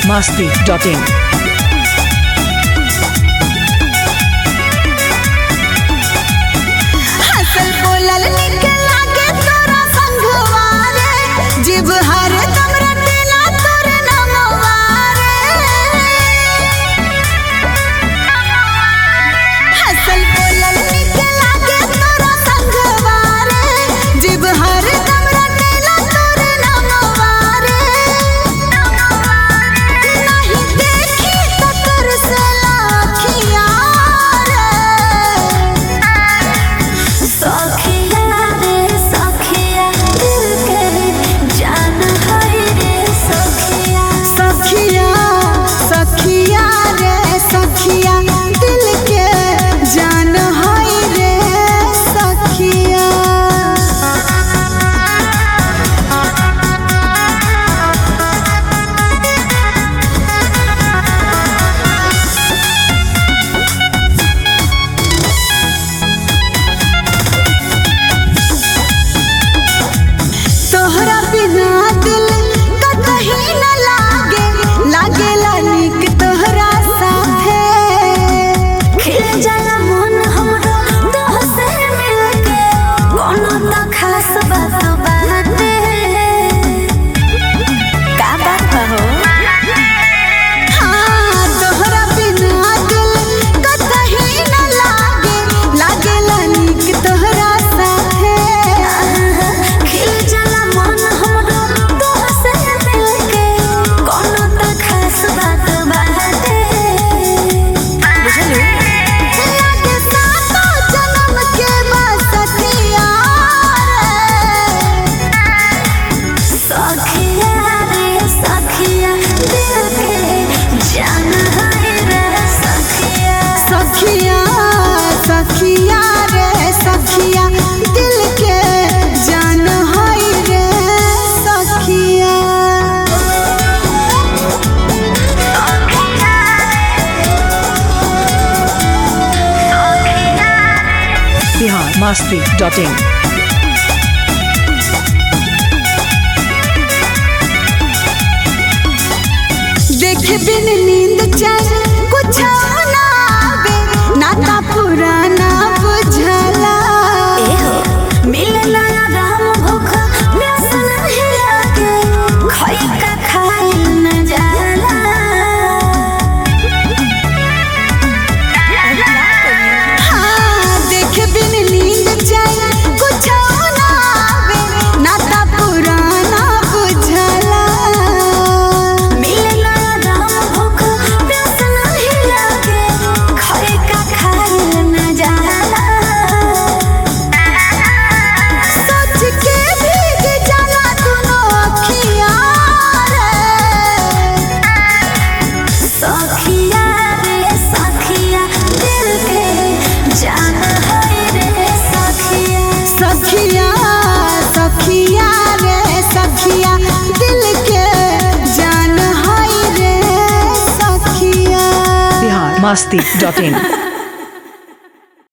masti.in. हसल बोलल निक लागे तोरा संगवा रे जीव हर दम रटेला तोर नमवा रे हसल बोलल निक लागे तोरा संगवा रे जीव हर दम रटेला तोर नमवा रे नहीं देखी त तोर से लाखिया रे सखिया रे सखिया दिल के जान है रे सखिया सखिया सखिया रे सखिया दिल के जान है रे सखिया तोहरा बिना दिल कतही न लागे लागेला निक तोहरा साथे खिल जाला मन हमरो तोह से मिलके कोनो त खास बात बाटे का बात हो हाँ तोहरा बिना दिल कतही न लागे लागेला निक तोहरा साथे खिल जाला मन हमरो तोह से मिलके कोनो त खास बात बाटे बुझलू लागे सातो जन्म के बसतिया रे सखिया रे सखिया दिल के जान है रे सखिया सखिया सखिया रे सखिया दिल के जान है रे सखिया Bihar masti.in. देख बिन नींद चैन कुछ ना आवे नाता पुराना बुझला एहो मिलना राम भूख प्यास नहीं लागे खाई का खाई न जाला हाँ देख बिन नींद चैन कुछ ना आवे नाता पुराना बुझला मिलना राम भूख प्यास नहीं लागे खाई का खाई न जाला सोच के भीग जाला दोनों अखियाँ रे सखिया रे सखिया दिल के जान है रे सखिया सखिया सखिया रे सखिया दिल के जान है रे सखिया Bihar masti.in.